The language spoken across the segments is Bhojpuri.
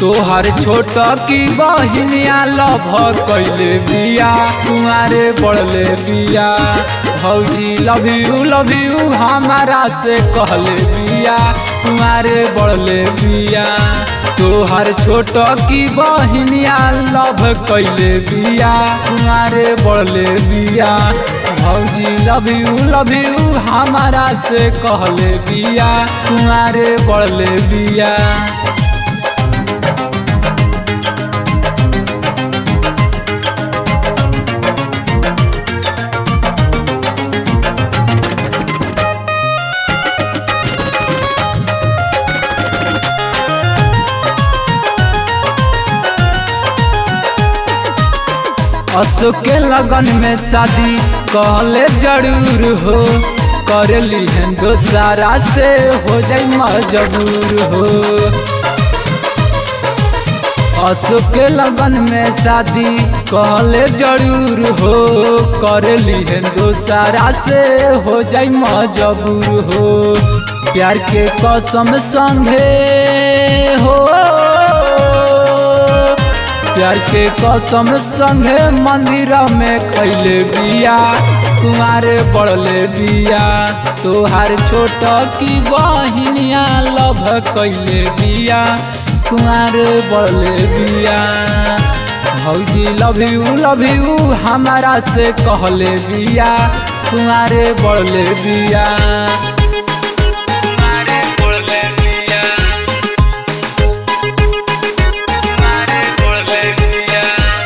तोहर छोट की बहिनिया लभ कैले बिया तुम्हारे बढ़ले बिया भौजी लव यू लव यू हमारा से कहले बिया तुम्हारे बढ़ले बिया तोहर छोट की बहिनिया लभ कैले बिया तुम्हारे बढ़ले बिया भौजी लव यू लव यू हमारा से कहले बिया तुम्हारे बढ़ले बिया अशोक के लगन में शादी कहले जरूर हो कर ली दोसारा से हो जाई मजबूर हो अशोक के लगन में शादी कहले जरूर हो कर ली दोसारा से हो जाई मजबूर हो प्यार के कसम संगे हो प्यार के कसम संगे मंदिर में खैले बिया कुमारे बढ़ले बिया तोहार छोट की बहिनिया लभ कैले बिया कुमारे बढ़ले बिया भौजी लव यू लव यू हमारा से कहले बिया कुमारे बढ़ले बिया कुमारे बढ़ले बिया कुमारे बढ़ले बिया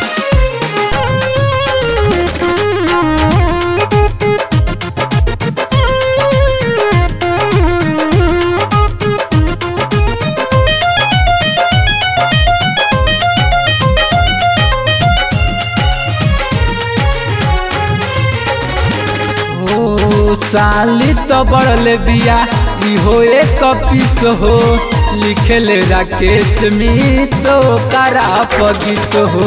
ओ साली तो बढ़ले बिया इहो एक पीस हो लिखले राकेश मितो करा पगित हो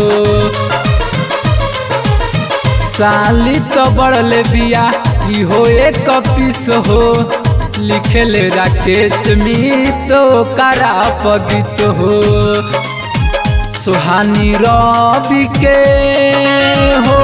साली तो बढ़ले बिया इहो एक पीस हो लिखले राकेश मितो करा पगित हो सुहानी रवि के हो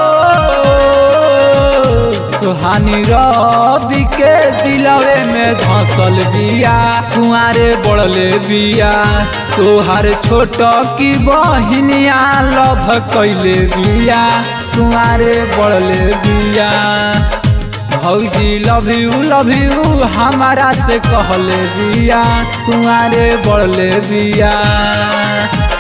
सुहानी रवि के दिलवे में धसल बिया कुआरे बढ़ले बिया तोहार छोट की बहिनिया लभ कैले बिया कुआरे बढ़ले बिया भौजी लव यू लव यू हमारा से कहले बिया कुआरे बढ़ले बिया